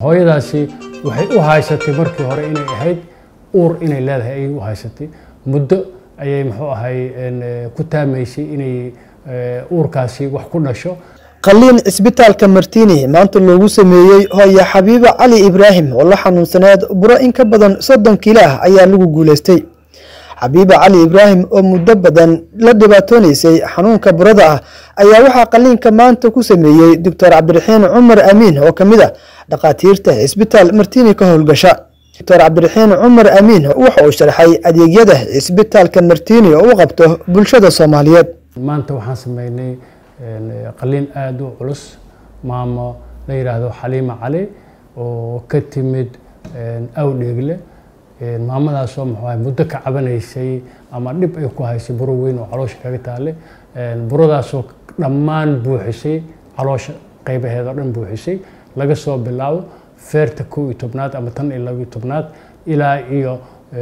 hooyadaasi waxay u haysatay markii hore inay ahayd uur inay leedahay ayay u haysatay muddo ayay muxuu ahay ku taamaysay inay uurkaasi wax ku dhasho qaliin cisbitaalka martiini maanta loogu sameeyey hooya xabiibo cali ibraahim oo la xanuunsaneed buro in ka badan soddon kiilo ah ayaa lagu guuleystay xabiibo cali ibraahim oo muddo badan la dhibaatoonaysay xanuunka burada ah ayaa waxaa qaliinka maanta ku sameeyey doctor cabdiraxiin cumar amiin oo ka mid ah dhakhaatiirta cisbitaal martiini ka howlgasha doctor cabdiraxiin cumar amiin waxa uu sharxay adeegyada cisbitaalka martiini oo u qabto bulshada soomaaliyeed maanta waxaan sameynay qaliin aada u culus maamo la yidhaahdo xaliima cali oo ka timid awdheegle maamadaasoo muxuu ahay muddo ka cabanaysay ama dhib ay ku haysay buro weyn oo caloosha kaga taale buradaasoo dhammaan buuxisay caloosha qaybaheeda o dhan buuxisay laga soo bilaabo feerta kow iyo tobnaad ama tan iyo labiyo tobnaad ilaa iyo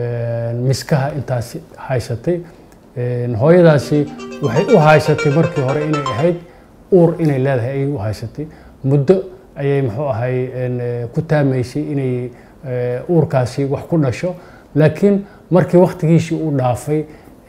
miskaha intaas haysatay hooyadaasi waxay u haysatay markii hore inay ahayd uur inay leedahay ayay u haysatay muddo ayay muxuu ahay ku taamaysay inay uurkaasi wax ku dhasho laakiin markii waktigiisii uu dhaafay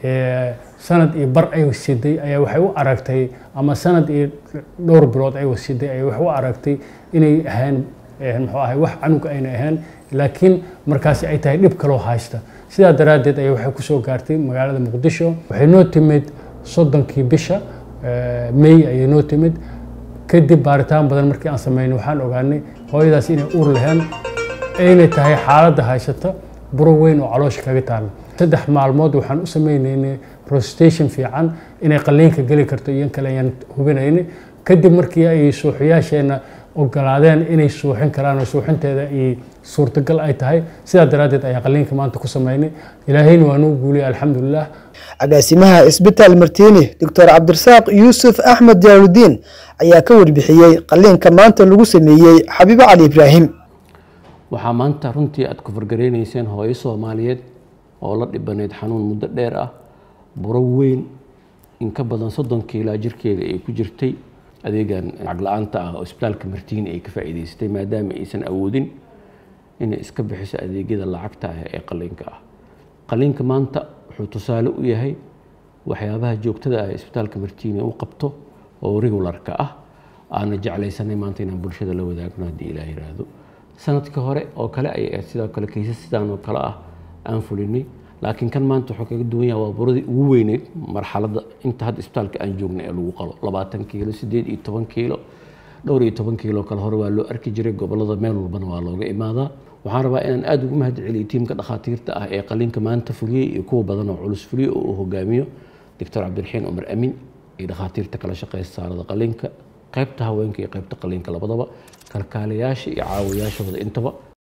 sanad iyo bar ay siday ayaa waxay u aragtay ama sanad iyo dhowr bilood ay siday ayaa waxay u aragtay inay ahayn muxuu ahay wax canug ayna ahayn laakiin markaasi ay tahay dhib kaloo haysta sidaa daraaddeed ayaa waxay kusoo gaartay magaalada muqdisho waxay noo timid soddonkii bisha may ayay noo timid kadib baaritaan badan markii aan sameynay waxaan ogaanay hooyadaas inay uur laheen aynay tahay xaaladda haysata buro weyn oo caloosha kaga taala saddex maalmood waxaan u sameynaynay prostation fiican inay qaliinka geli karto iyo kale ayaan hubinaynay kadib markii ay suuxyaasheenna ogolaadeen inay suuxin karaan oo suuxinteeda ay suurtagal ay tahay sidaa daraaddeed ayaa qaliinka maanta ku sameynay ilaahayna waa noo guuliyay alxamdulilah agaasimaha isbitaal martiini doctor cabdirasaaq yuusuf axmed jaaludiin ayaa ka warbixiyey qaliinka maanta lagu sameeyey xabiibo cali ibraahim waxaa maanta runtii aad ku fargareynayseen hooyo soomaaliyeed oo la dhibanayd xanuun muddo dheer ah buro weyn in ka badan soddon kiilaa jirkeeda ay ku jirtay adeegan lacag la-aanta ah oo isbitaalka martiini ay ka faa'iidaysatay maadaama aysan awoodin inay iska bixiso adeegyada lacagta ah ee qaliinka ah qaliinka maanta wuxuu tusaale u yahay waxyaabaha joogtada ah ee isbitaalka martiini u qabto oo regularka ah aana jeclaysanay maanta inaan bulshada la wadaagno haddii ilaah yiraahdo sanadka hore oo kale ayay ahayd sidoo kale kaysas sidaan oo kale ah aan fulinay laakiin kan maanta wuxuu kaga duwan yahay waa buradii ugu weyneyd marxaladda inta hadda isbitaalka aan joogna ee lagu qalo labaatan kiilo sideed iyo toban kiilo dhowr iyo toban kiilo kale hore waa loo arki jiray gobolada meel walbana waa looga imaadaa waxaan rabaa inaan aada ugu mahad celiyo tiimka dhakhaatiirta ah ee qaliinka maanta fuliyey iyo kuwa badan oo culus fuliyey oo uu hogaamiyo doctor cabdiraxiin cumar amin iyo dhakhaatiirta kala shaqeysa saarada qaliinka qaybta haweenka iyo qaybta qaliinka labadaba kalkaaliyaasha iyo caawiyaashooda intaba